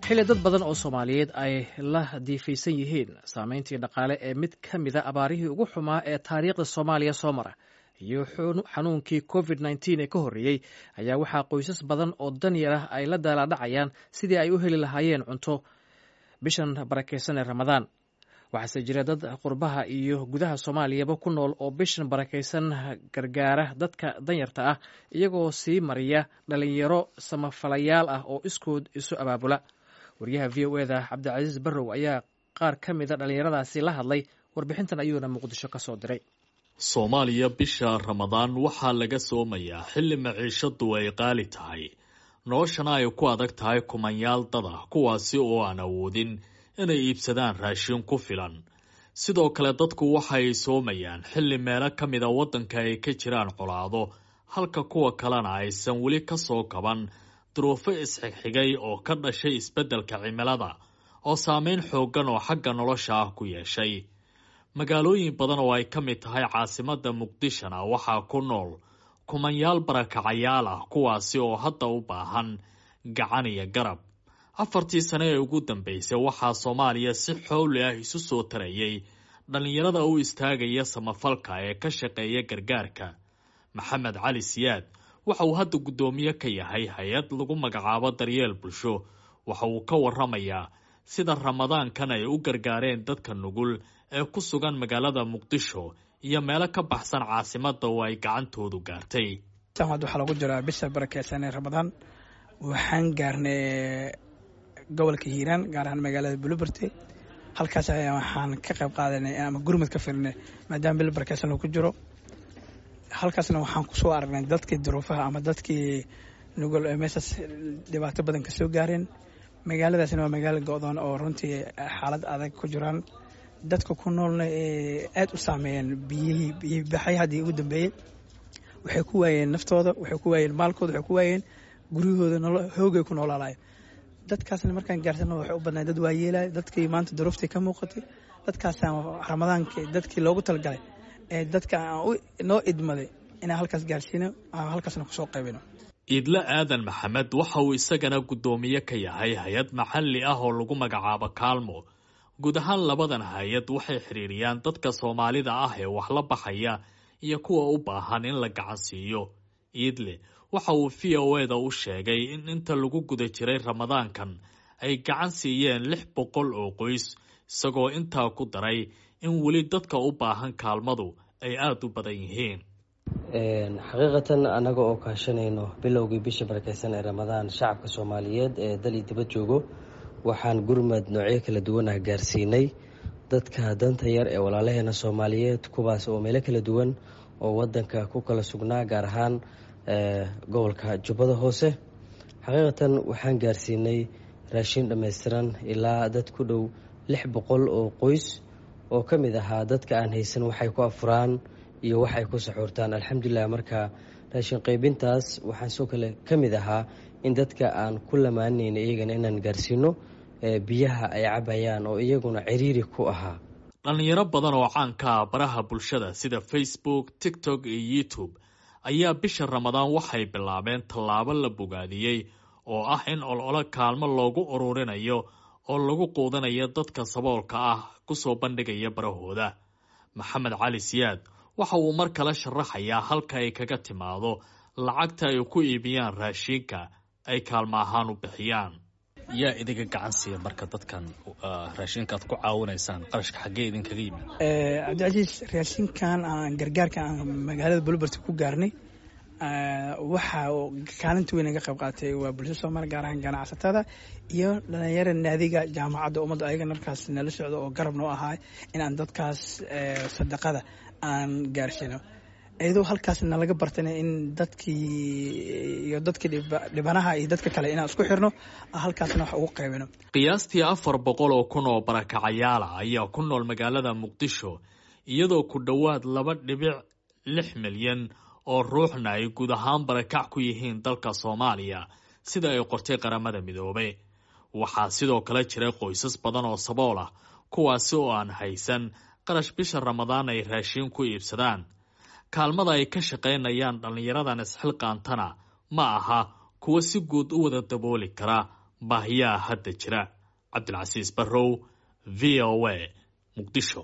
xilli dad badan oo soomaaliyeed ay la diifaysan yihiin saameyntii dhaqaale ee mid ka mida abaarihii ugu xumaa ee taariikhda soomaaliya soo mara iyo xanuunkii covid nteen ee ka horreeyey ayaa waxaa qoysas badan oo danyar ah ay la daalaadhacayaan sidii ay u heli lahaayeen cunto bishan barakaysan ee ramadaan waxaase jira dad qurbaha iyo gudaha soomaaliyaba ku nool oo bishan barakaysan gargaara dadka danyarta ah iyagoo sii mariya dhalinyaro samafalayaal ah oo iskood isu abaabula wariyaha v o eda cabdicasiis barrow ayaa qaar ka mida dhallinyaradaasi la hadlay warbixintan ayuuna muqdisho ka soo diray soomaaliya bisha ramadaan waxaa laga soomayaa xilli maciishadu ay qaali tahay noloshana ay ku adag tahay kumanyaal dad ah kuwaasi oo aan awoodin inay iibsadaan raashin ku filan sidoo kale dadku waxay soomayaan xilli meelo ka mida waddanka ay ka jiraan colaado halka kuwa kalena aysan weli ka soo kaban duruufo isxigxigay oo ka dhashay isbeddelka cimilada oo saameyn xooggan oo xagga nolosha ah ku yeeshay magaalooyin badan oo ay ka mid tahay caasimadda muqdishona waxaa ku nool kumanyaal barakacayaal ah kuwaasi oo hadda u baahan gacan iyo garab afartii sane ee ugu dambeysay waxaa soomaaliya si xowli ah isu soo tarayay dhallinyarada u istaagaya samafalka ee ka shaqeeya gargaarka maxamed cali siyaad waxa uu hadda guddoomiye ka yahay hay-ad lagu magacaabo daryeel bulsho waxa uu ka waramayaa sida ramadaankan ay u gargaareen dadka nugul ee ku sugan magaalada muqdisho iyo meelo ka baxsan caasimadda oo ay gacantoodu gaartay waxaa lagu jiraa bisha barakeysan ee ramadaan waxaan gaarnay gobolka hiiraan gaar ahaan magaalada buluberte halkaas ayaa waxaan ka qayb qaadanay ama gurmad ka firinay maadaama bil barakeysan uu ku jiro halkaasna waxaan kusoo aragnay dadkii duruufaha ama dadkii nugul ee meeshaas dhibaato badan ka soo gaareen magaaladaasna waa magaalo go-doon oo runtii xaalad adag ku jiraan dadka ku noolna ee aada u saameeyeen biyihii biyibaxay haddii ugu dambeeyey waxay ku waayeen naftooda waxay ku waayeen maalkooda waxay ku waayeen guryahooda hoogay ku noolaalayo dadkaasna markaan gaarsano waxay u badnaa dad waayeelaya dadkii maanta duruuftii ka muuqatay dadkaasaan ramadaanka dadkii loogu talgalay ee dadka aan noo idmaday inaan halkaas gaarsiino aan halkaasna kusoo qaybino iidle aadan maxamed waxa uu isagana guddoomiye ka yahay hay-ad maxalli ah oo lagu magacaabo kaalmo guud ahaan labadan hay-ad waxay xidhiiriyaan dadka soomaalida ah ee wax la baxaya iyo kuwa u baahan in la gacan siiyo iidle waxa uu v o eda u sheegay in inta lagu guda jiray ramadaankan ay gacan siiyeen lix boqol oo qoys isagoo intaa ku daray in weli dadka u baahan kaalmadu ay aada u badan yihiin xaqiiqatan annaga oo kaashanayno bilowgii bisha barakeysan ee ramadaan shacabka soomaaliyeed ee dali dibad joogo waxaan gurmad noocyo kala duwan ah gaarsiinay dadka danta yar ee walaalaheena soomaaliyeed kuwaas oo meelo kala duwan oo wadanka ku kala sugnaa gaar ahaan gobolka jubbada hoose xaqiiqatan waxaan gaarsiinay raashin dhammaystiran ilaa dad ku dhow lix boqol oo qoys oo ka mid ahaa dadka aan haysan waxay ku afuraan iyo waxay ku saxuurtaan alxamdulilah marka raashin qaybintaas waxaan soo kale ka mid ahaa in dadka aan ku lamaanayna iyagana inaan gaarsiino biyaha ay cabayaan oo iyaguna ciriiri ku ahaa dhallinyaro badan oo caanka ah baraha bulshada sida facebook tiktok iyo youtube ayaa bisha ramadaan waxay bilaabeen tallaabo la bogaadiyey oo ah in ololo kaalmo loogu ururinayo oo lagu quudanayo dadka saboolka ah kusoo bandhigaya barahooda maxamed cali siyaad waxa uu mar kale sharaxayaa halka ay kaga timaado lacagta ay ku iibiyaan raashiinka ay kaalmo ahaan u bixiyaan yaa idinka gacan siiya marka dadkan raashinka aad ku caawinaysaan qarashka xaggee idinkaga yimid cabdicasiis raashinkan aan gargaarka aan magaalada bulubert ku gaarnay waxa kaalinta weyn naga qayb qaatay waa bulshada soomaaliya gaar ahaan ganacsatada iyo dhalinyara naadiga jaamacadda ummadda ayaga markaas nala socdo oo garab noo ahaa in aan dadkaas sadaqada aan gaarsiino iyadoo halkaas nalaga bartana in dadkii iyo dadkii dhibanaha iyo dadka kale inaan isku xirno halkaasna wax ugu qaybino qiyaastii afar boqol oo kun oo barakacayaala ayaa ku nool magaalada muqdisho iyadoo ku dhowaad laba dhibic lix milyan oo ruuxna ay guud ahaan barakac ku yihiin dalka soomaaliya sida ay qortay qaramada midoobay waxaa sidoo kale jiray qoysas badan oo sabool ah kuwaasi oo aan haysan qarash bisha ramadaan ay raashiin ku iibsadaan kaalmada ay ka shaqaynayaan dhallinyaradan isxilqaantana ma aha kuwa si guud u wada dabooli kara baahiyaha hadda jira cabdilcasiis barrow v o a muqdisho